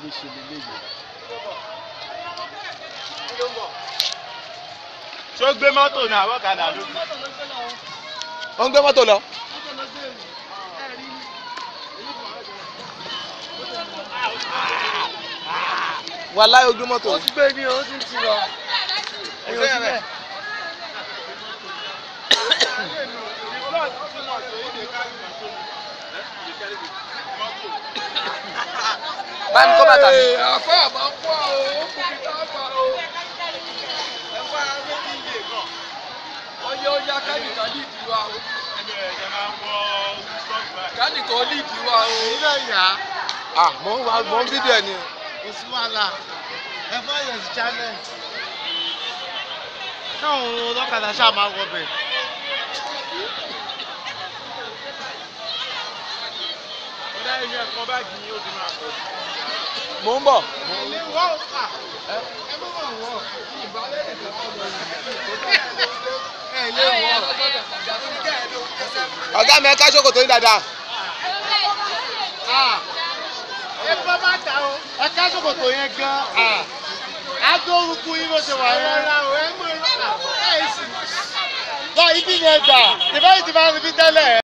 lè ṣe lélẹ́yìí. ṣé ó gbé mọ́tò ní àwọn ọ̀kadà ló gbé. ó ń gbé mọ́tò lọ. wàláhì ó gbé mọ́tò. ó ti gbé ní o ó ti ń ti lọ. Ẹ̀yin ò síbẹ̀. bá mi kó bàtà mi. àfọ àmọ́ pọ̀ o ó kù mí tá a fà o. ẹ̀fọ́ ara méjì yé gan. ọyẹ ọyá kánìkan ní ìdí wa o. ẹ̀jẹ̀ ẹ̀jẹ̀ máa ń wọ sọ́ọ̀gbà. kánìkan ní ìdí wa o. ilé ìyá ah mò ń wá mò ń fídíò ẹ ni o. kò sí wàhálà ẹ fọ́ yẹn sí channel. káwọn ọlọ́kadà ṣáà máa wọ bẹ̀. ọ̀dà ẹ̀yìn ẹ̀kọ́ báàgì yín ó ti máa pọ̀. mò ń bọ̀. ilé wọ́ ò kà ẹ mọ̀ mọ̀ wọ́ ìbálẹ̀ nìkan kọ́ lọ ẹ ilé wọ́ ọ̀gá mi ẹ ká ṣòkòtò yín dáadáa. ẹ bá bá ta o ẹ ká ṣòkòtò yẹn gan á tó orúkú yín bó ṣe wà yẹn. ẹ rọra o ẹ mọ̀ ẹ sì. lọ ibi yẹn gbà ìbáyìí ti máa ń fi tẹ́lẹ̀.